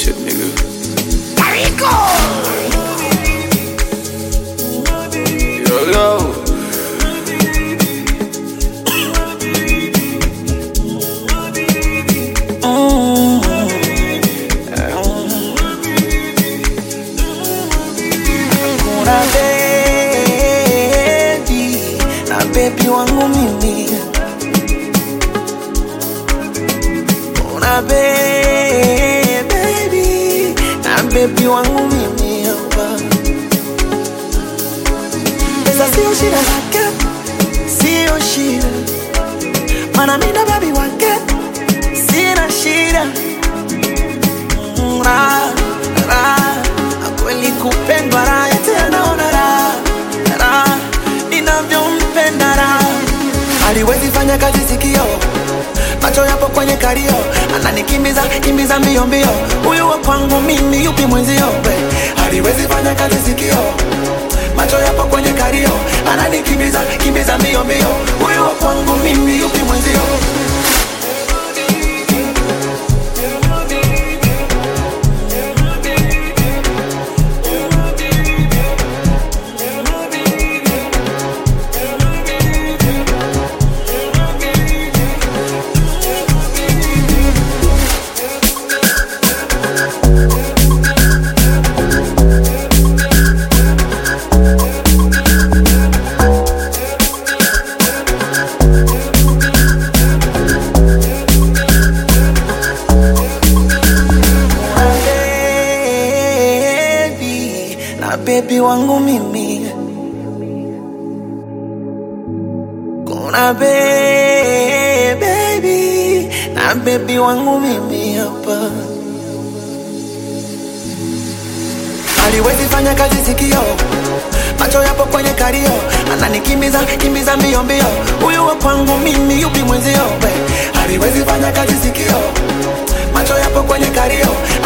shit, nigga. Yo, yo. Kuna baby na baby wangu mimi, kuna baby na baby wangu mimi hapa. Pesa sio shida zake, sio shida, mana mimi na baby wake sina shida. Mm, raha, raha, kweli kupendwa raha tena naona raha raha ninavyompenda raha aliwezi fanya kazi sikio macho yapo kwenye kario ananikimbiza kimbiza mbio mbio huyu wa kwangu mimi yupi mwenzio we aliwezi fanya kazi sikio macho yapo kwenye kario ananikimbiza kimbiza mbio mbio huyu wa kwangu mimi yupi mwenzio baby na baby wangu mimi kuna be- baby na baby wangu mimi hapa aliwezi fanya kazi sikio macho yapo kwenye kario ananikimbiza kimbiza mbio mbio huyu wa kwangu mimi yupi mwenzio we aliwezi fanya kazi sikio macho yapo kwenye kario